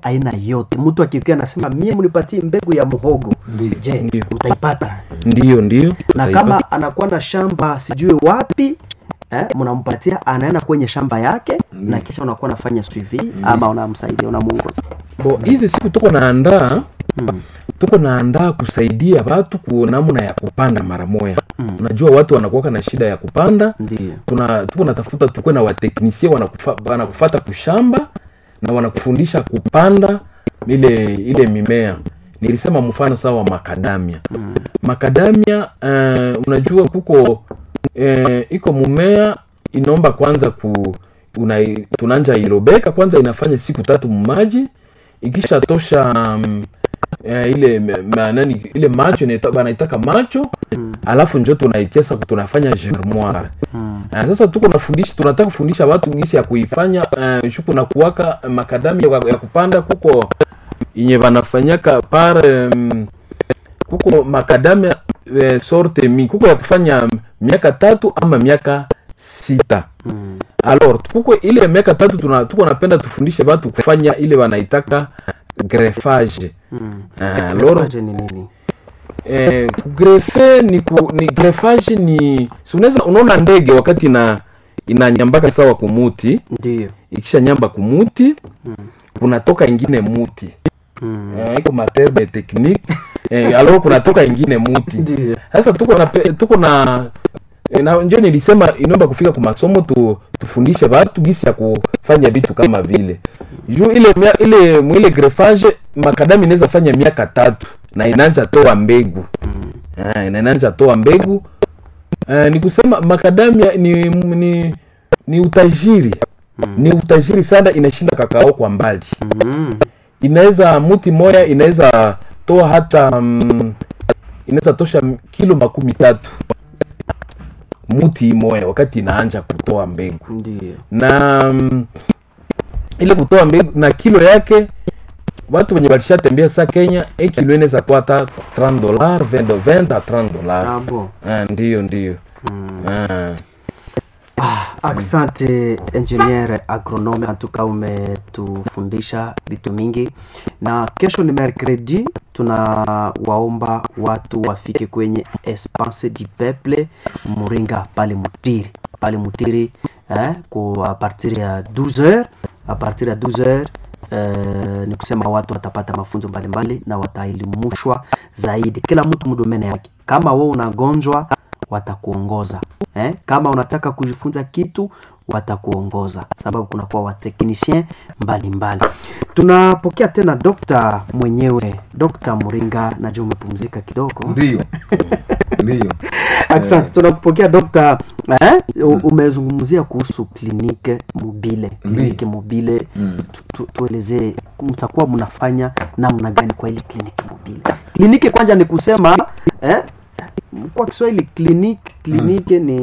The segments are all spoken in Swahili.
aina yote mtu akikia anasema mie mnipatie mbegu ya muhogo Ndiyo. je Ndiyo. utaipata ndio ndio na Utaipata. kama anakuwa na shamba sijui wapi eh, mnampatia anaenda kwenye shamba yake na kisha unakuwa nafanya suivi ama unamsaidia unamuongoza bo hizi siku tuko naandaa tuko naandaa kusaidia watu ku namna ya kupanda mara moya unajua watu wanakuwaka na shida ya kupanda ndio tuna tuko natafuta tukuwe na wateknisie wanakufa, wanakufata kushamba na wanakufundisha kupanda ile ile mimea nilisema mfano sawa makadamia mm. makadamia uh, unajua kuko uh, iko mumea inaomba kwanza ku una, tunanja ilobeka kwanza inafanya siku tatu mumaji ikisha tosha um, eh, ile ma, nani ile macho inaita- banaitaka macho mm. alafu njo tunaikesa tunafanya germoire mm. sasa tuko nafundisha tunataka kufundisha watu gisi ya kuifanya uh, shuku na kuwaka makadami ya, ya kupanda kuko yenye banafanyaka par um, kuko makadamia eh, sorte mi kuko ya kufanya miaka tatu ama miaka sita mm. alors kuko ile miaka tatu tuna, tuko napenda tufundishe watu kufanya ile wanaitaka greffage mm. Ah, alors Greffage ni nini eh, kugrefe ni, ku, ni greffage ni si unaweza unaona ndege wakati ina inanyambaka sawa kumuti ndio ikisha nyamba kumuti kunatoka ingine muti mm. eh, iko materme technique eh, alors kunatoka ingine muti Ndio. sasa tuko na pe- tuko na eh, na njo nilisema inaomba kufika kwa masomo tu, tufundishe watu gisi ya kufanya vitu kama vile juu ile mia- ile mwile greffage makadami inaweza fanya miaka tatu na inaanza toa mbegu Ah, na inaanza toa mbegu uh, ni kusema makadamia ni, ni, ni utajiri ni utajiri sana inashinda kakao kwa mbali mm. inaweza muti moya inaweza toa hata mm, inaweza tosha m- kilo makumi tatu muti moya wakati inaanja kutoa mbegu ndio na mm, ile kutoa mbegu na kilo yake watu wenye walishatembea sa kenya e kilo inaweza kuwa hata 30 dollar 20 20 a 30 dollar ah, bon. ah, ndiyo ndiyo ah. Ah, asante engineer agronome antuka umetufundisha vitu mingi na kesho ni mercredi tunawaomba watu wafike kwenye espace du peuple muringa pale mutiri pale mutiri eh, ku a partir ya 12h a partir ya 12h Uh, ni kusema watu watapata mafunzo mbalimbali na wataelimishwa zaidi kila mtu mdomene yake kama wewe unagonjwa watakuongoza eh? kama unataka kujifunza kitu watakuongoza sababu kunakuwa wateknisien mbalimbali tunapokea tena dokta mwenyewe dokta muringa najua umepumzika kidogo ndiyo ndiyo asante tunapokea dokta eh? U- umezungumzia kuhusu klinike mobile klinike mobile Mm. tu, tu, tuelezee mtakuwa mnafanya namna gani kwa ile kliniki mobile kliniki kwanza ni kusema eh? kwa kiswahili kliniki kliniki ni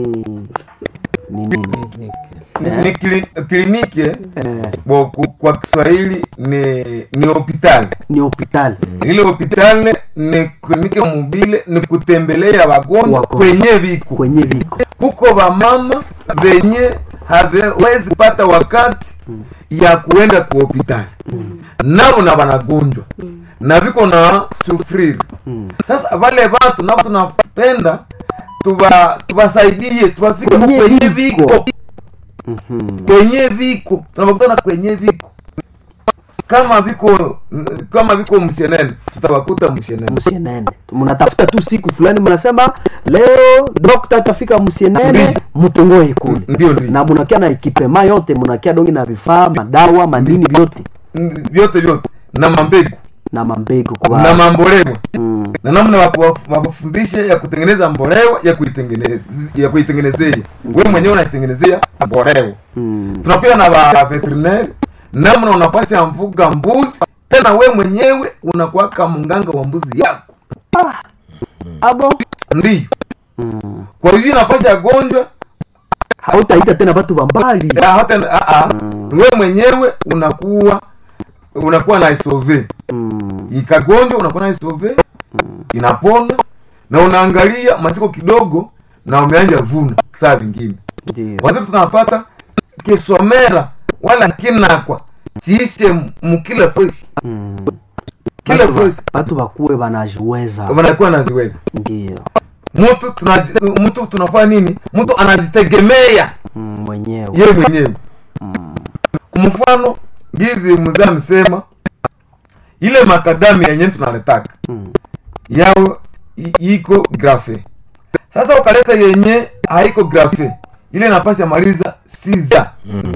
ni nini ni kli- kliniki eh, eh, bo ku- kwa kiswahili ni ni hospitali ni hospitali ile hospitali ni kliniki mobile ni kutembelea wagonjwa Wagonjwa. kwenye viko kwenye viko kuko vamama venye hawezi pata wakati ya kuenda ku hospitali navo na wanagonjwa na viko na sufriri sasa vale vatu navo tunapenda tuba tubasaidie tubafike Kwenye kwenye viko. viko Mhm. kwenye viko tunapakutana kwenye viko kama viko kama viko mshenene tutawakuta mshenene msienene mnatafuta tu siku fulani mnasema leo dokta atafika msienene Ndiyo. mtongoe kule ndio ndio na munakia na ekipema yote munakia dongi na vifaa madawa mandini vyote vyote vyote na mambegu na mambegu kwa na mambolewa mm. na namna waku- wakufundisha ya kutengeneza mbolewa ya kuitengeneza ya kuitengenezea wewe mwenyewe unaitengenezea mbolewa Mm. tunapewa na ba veterinary namna unapasha mfuga mbuzi tena we mwenyewe unakuwaka mnganga wa mbuzi yako abo ndio mm. kwa hivyo unapasha gonjwa hautaita tena watu wambali ah, hata ah, ah, we mwenyewe unakuwa unakuwa na isove mm. ikagonjwa unakuwa na isove inapona na unaangalia masiko kidogo na umeanja vuna saa vingine ndio watoto tunapata kisomera wala kinakwa chiishe mukila fresh Mm. kila Batu ba- fresh batu bakuwe banajiweza wanakuwa naziweza ndio mtu tunaji- mtu tunafanya nini mtu anazitegemea mm, mwenyewe ye mwenyewe kwa mfano gizi mzee amesema ile makadami yenye tunaletaka Mm. yao i- iko grafe sasa ukaleta yenye haiko grafe ile napasi ya maliza siza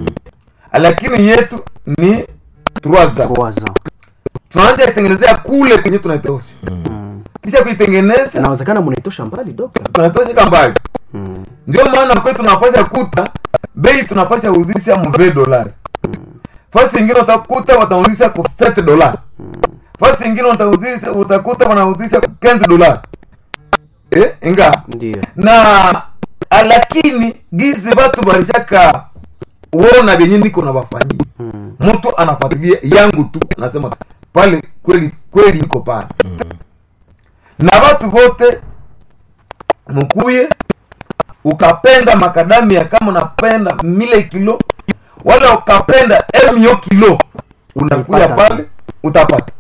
lakini yetu ni truaza Waza. tunaanja itengenezea kule kwenye tunaitoshi Mm. kisha kuitengeneza inawezekana munaitosha mbali dokta tunatosheka mbali mm. ndio maana kwetu tunapasha kuta bei tunapasha uzisha mve dolari fasi ingine utakuta watauzisha kwa 7 dolari fasi ingine utauzisha utakuta wanauzisha kwa 15 dolari eh inga ndio na a- lakini gizi batu balishaka uona vyenye niko na wafanyia mm. mtu anafuatilia yangu tu anasema pale kweli kweli iko pale na watu wote mkuye ukapenda makadamia kama unapenda mile kilo wala ukapenda emio kilo unakuya Utapata. pale utapata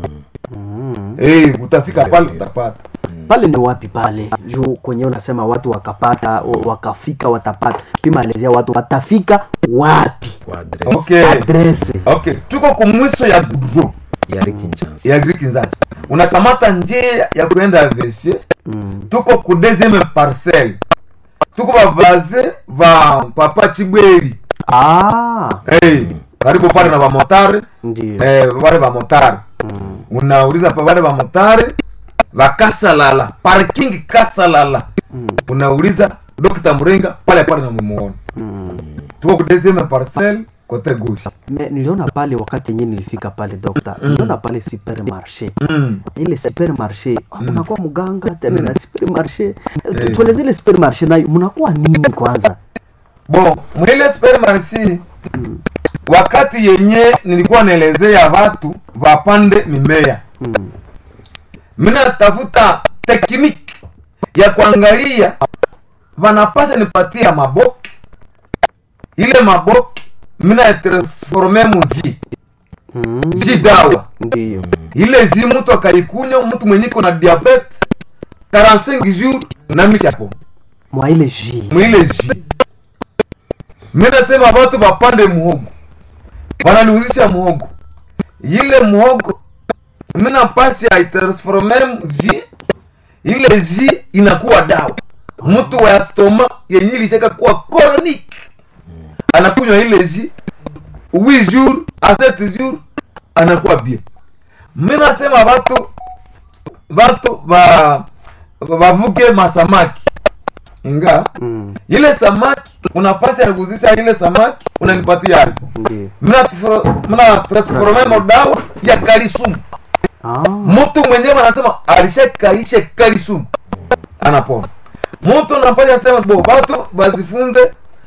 Mm. hey, utafika pale utapata pale ni wapi pale juu kwenye unasema watu wakapata wa- wakafika watapata pimaelezea watu watafika wapi kwa adresi okay adrese okay tuko kumwiso ya gudro ya Rikinshasa. ya Greek Nzasi unakamata njia ya kuenda Vesie mm. tuko ku deuxième parcelle tuko bavaze va papa Chibweri ah, hey, karibu pale na bamotare ndio eh, wale bamotare mm. unauliza pa wale bamotare vakasalala parking kasalala Mm. unauliza Dr. Mrenga pale pale namuona Mm. tuko ku deuxième parcelle kote gauche Me, niliona pale wakati yenyewe nilifika pale dokta niliona pale supermarché mm. ile supermarché ah, mnakuwa mganga tena na supermarché Tu- tueleze ile supermarché nayo mnakuwa nini kwanza bon mwile supermarché wakati yenye nilikuwa naelezea watu wapande mimea mm. mina tafuta tekniki ya kuangalia vanapasa nipatia maboki ile maboki mina transforme muzi Mm. ji dawa ndio ile ji mtu akaikunywa mtu mwenye iko na diabete 45 jours na michapo mwa ile ji mwile ji minasema watu wapande muhogo wananiuzisha muhogo ile muhogo mina pasi aitransforme ji ile ji inakuwa dawa mtu wa stoma yenye ilishaka kuwa chronique anakunywa ile ji 8 jours a 7 jours anakuwa bien minasema watu watu va vavuke masamaki inga mm. ile samaki unapasi ya kuzisha ile samaki unanipatia hapo ndio mina tfro- mina transforme modawa ya kalisumu ah. mtu mwenyewe anasema alishakaisha kalisumu anapona mtu unapasha sema bo watu bazifunze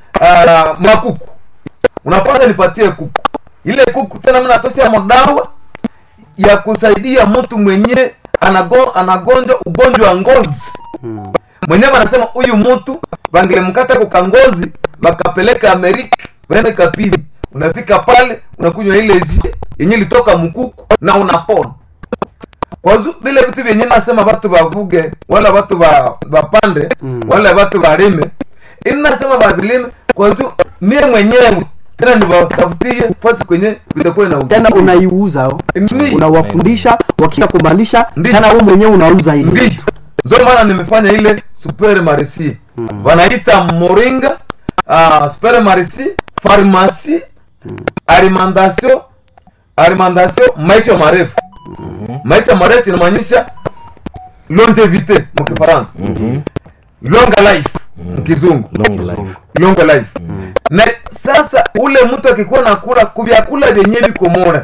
uh, makuku unapasha nipatie kuku ile kuku tena mimi natosha modawa ya kusaidia mtu mwenye anago, anagonjwa ugonjwa wa ngozi mm. mwenyewe anasema huyu mtu vangelemkata kukangozi wakapeleka amerika waende kapini unafika pale unakunywa ile zi yenye litoka mkuku na unapona kwazu vile vitu vyenye nasema watu vavuge wala watu va- vapande Mm. wala watu varime ini nasema vavilime kwazu mie mwenyewe tena niwatafutie fasi kwenye vitakuwa na tena unaiuza oh. Ndi- unawafundisha wakisha kumalisha Ndi- tena wewe mwenyewe unauza ile ndio ndio maana nimefanya ile super marisi wanaita moringa uh, super marisi farmasi alimentation alimentation maisha marefu maisha marefu inamaanisha longevite mkifaransa longa life mkizungu long life longa life na sasa ule mtu akikuwa nakula kuvyakula vyenye viko mora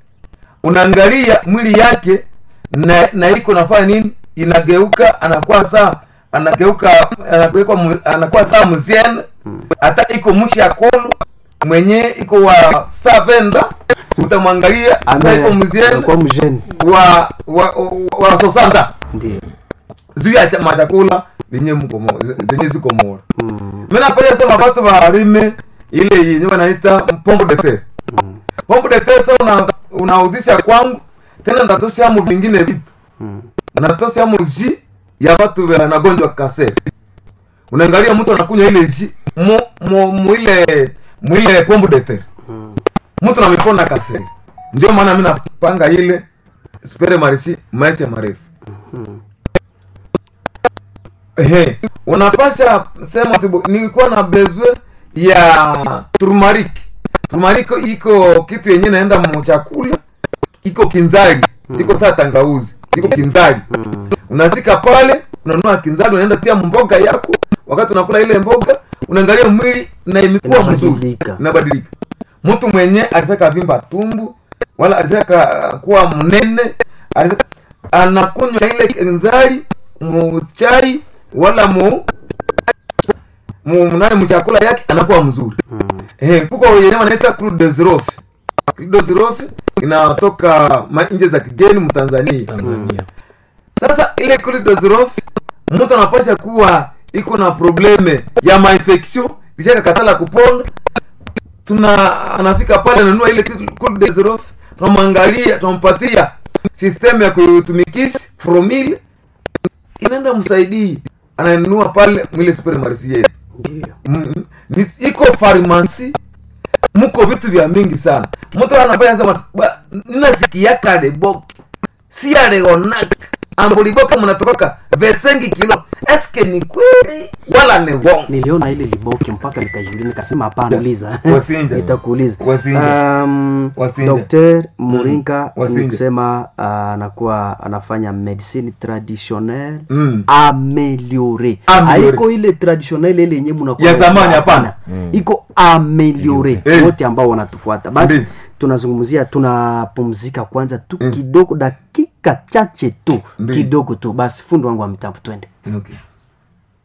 unaangalia mwili yake na, na iko nafanya nini inageuka anakuwa saa anageuka anageuka mu- anakuwa saa mziene hata iko mshi ya kolu mwenye iko wa saa venda utamwangalia saa iko mziene kwa mjeni wa wa, wa, wa sosanda ndio juu ya cha- machakula venye mko mo- ze- zenye ziko mora mm. mi napenda sema watu warime ile yenye wanaita pombo de terre pombe de terre sasa una, unauzisha kwangu tena ndatosiamo vingine vitu Mm. natosiamo ji ya watu wanagonjwa kaseri unaangalia mtu anakunywa ile ji mu, mu, mu ile mu ile pombe de terre Mm. mtu namepona kaseri ndio maana mi napanga ile spere marisi maisha marefu Mm. Ehe, unapasha sema tibu, nilikuwa na bezwe ya turmarik turmarik iko kitu yenye naenda mchakula iko kinzari iko saa tangauzi iko kinzari Mm. unafika pale unanunua kinzari unaenda tia mboga yako wakati unakula ile mboga unaangalia mwili na imekuwa mzuri Inabadilika. inabadilika mtu mwenye alisaka vimba tumbu wala alisaka kuwa mnene alisaka, anakunywa ile kinzari muchai wala mu mu nani mchakula yake anakuwa mzuri Mm. eh kuko yenyewe wanaita crude de zirofi crude de zirofi inatoka ma- nje za kigeni mtanzania tanzania sasa ile colidozirof mtu anapasha kuwa iko na probleme ya mainfection kishaka katala kupona tuna anafika pale ananua ile colidozirof tunamwangalia tunampatia system ya kutumikisha fromil inaenda msaidii ananunua pale mwile supermarisi yetu Ndio. Mm, ni- iko farmasi muko vitu vya mingi sana mtu anafanya sema "Ba, ninasikiaka debok si areonak ambuliboka mnatokoka vesengi kilo eske ni kweli wala ni wongo niliona ile liboki mpaka nikajiuliza nikasema hapana uliza Wasinja. nitakuuliza Wasinja. um, Wasinja. dr muringa Wasinja. nikusema uh, anakuwa anafanya medicine traditionnelle Mm. ameliore Ameliore. haiko ile traditionnelle ile yenye munakuwa Ya zamani, hapana. iko ameliore Eh. wote ambao wanatufuata basi Ndiyo. tunazungumzia tunapumzika kwanza tu Mm. kidogo dakika chache tu Ndiyo. kidogo tu basi fundi wangu wa mitambo twende okay.